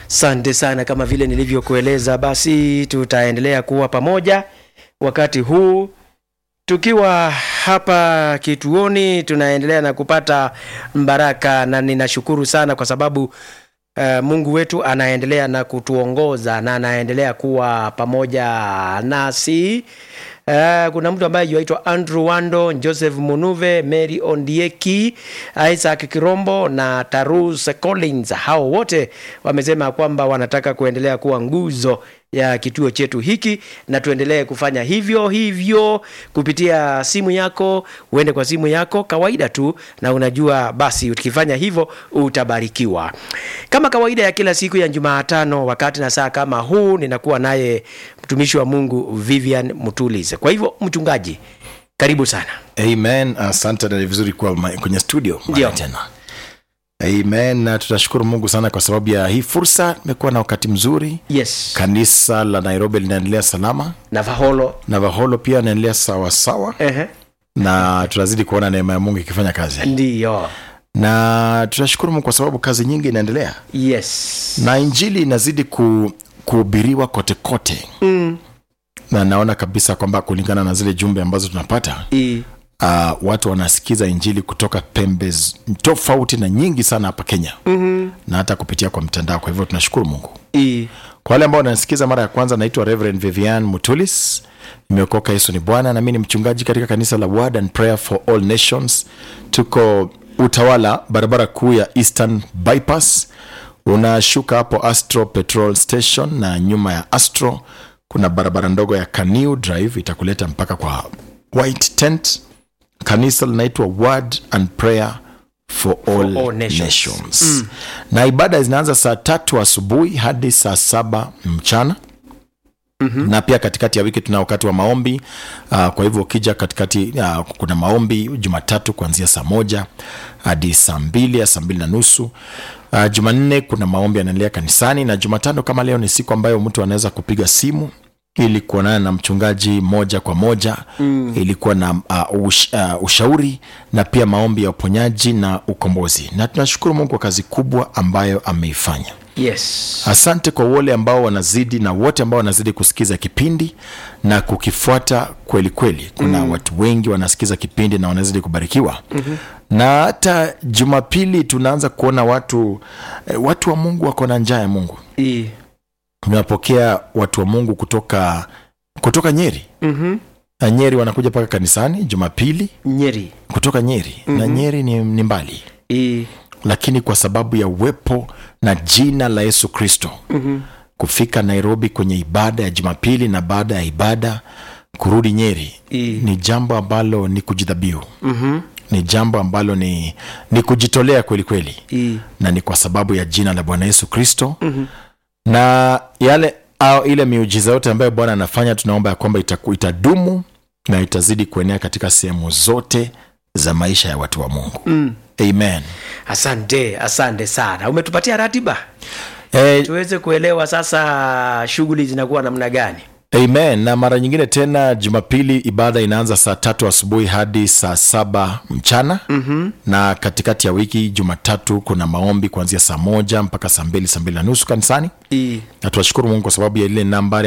Sante sana, kama vile nilivyokueleza, basi tutaendelea kuwa pamoja wakati huu tukiwa hapa kituoni, tunaendelea na kupata mbaraka, na ninashukuru sana kwa sababu uh, Mungu wetu anaendelea na kutuongoza na anaendelea kuwa pamoja nasi. Uh, kuna mtu ambaye yuaitwa Andrew Wando, Joseph Munuve, Mary Ondieki, Isaac Kirombo na Tarus Collins. Hao wote wamesema kwamba wanataka kuendelea kuwa nguzo ya kituo chetu hiki, na tuendelee kufanya hivyo hivyo kupitia simu yako. Uende kwa simu yako kawaida tu, na unajua basi, ukifanya hivyo utabarikiwa. Kama kawaida ya kila siku ya Jumatano, wakati na saa kama huu, ninakuwa naye mtumishi wa Mungu Vivian Mutulis. Kwa hivyo, mchungaji, karibu sana. Amen. Asante na ni vizuri kuwa ma- kwenye studio mara Ndio. tena. Amen. Na tutashukuru Mungu sana kwa sababu ya hii fursa. Imekuwa na wakati mzuri. Yes, Kanisa la Nairobi linaendelea salama, na Vaholo. na Vaholo pia anaendelea sawa sawa, Ehe, na tunazidi kuona neema ya Mungu ikifanya kazi, ndiyo. na tunashukuru Mungu kwa sababu kazi nyingi inaendelea Yes. na injili inazidi ku, kuhubiriwa kote kote Mm. na naona kabisa kwamba kulingana na zile jumbe ambazo tunapata I. uh, watu wanasikiza injili kutoka pembe z- tofauti na nyingi sana hapa kenya mm-hmm. na hata kupitia kwa mtandao kwa hivyo tunashukuru mungu I. kwa wale ambao wanasikiza mara ya kwanza naitwa reverend vivian mutulis nimeokoka yesu ni bwana nami ni mchungaji katika kanisa la word and prayer for all nations tuko utawala barabara kuu ya eastern bypass unashuka hapo astro petrol station na nyuma ya astro kuna barabara ndogo ya caniu drive itakuleta mpaka kwa white tent kanisa linaitwa word and prayer for all, all nations. nations, na ibada zinaanza saa tatu asubuhi hadi saa saba mchana Mm-hmm. na pia katikati ya wiki tuna wakati wa maombi uh, kwa hivyo ukija katikati uh, kuna maombi jumatatu kuanzia saa moja hadi saa mbili ya saa mbili na nusu uh, jumanne kuna maombi yanaendelea kanisani na jumatano kama leo ni siku ambayo mtu anaweza kupiga simu ili kuonana na mchungaji moja kwa moja mm. ili kuwa na uh, ush, uh, ushauri na pia maombi ya uponyaji na ukombozi na tunashukuru mungu kwa kazi kubwa ambayo ameifanya Yes. asante kwa wale ambao wanazidi na wote ambao wanazidi kusikiza kipindi na kukifuata kweli kweli kuna mm. watu wengi wanasikiza kipindi na wanazidi kubarikiwa mm-hmm. na hata jumapili tunaanza kuona watu eh, watu wa mungu wako na njaa ya mungu I. tunapokea watu wa mungu kutoka kutoka nyeri Mhm. na nyeri wanakuja mpaka kanisani jumapili Nyeri. kutoka nyeri mm-hmm. na nyeri ni, ni mbali I. lakini kwa sababu ya uwepo na jina la yesu kristo mm-hmm. kufika nairobi kwenye ibada ya jumapili na baada ya ibada kurudi nyeri I. ni jambo ambalo ni kujidhabihu Mhm. ni jambo ambalo ni, ni kujitolea kweli kweli I. na ni kwa sababu ya jina la bwana yesu kristo mm-hmm. na yale au ile miujiza yote ambayo bwana anafanya tunaomba ya kwamba itaku- itadumu na itazidi kuenea katika sehemu zote za maisha ya watu wa mungu mm. amen Asante, asante sana. Umetupatia ratiba e, tuweze kuelewa sasa shughuli zinakuwa namna gani. amen na mara nyingine tena jumapili ibada inaanza saa tatu asubuhi hadi saa saba mchana mm-hmm. na katikati ya wiki jumatatu kuna maombi kuanzia saa moja mpaka saa mbili saa mbili na nusu kanisani I. na tunashukuru mungu kwa sababu ya ile nambari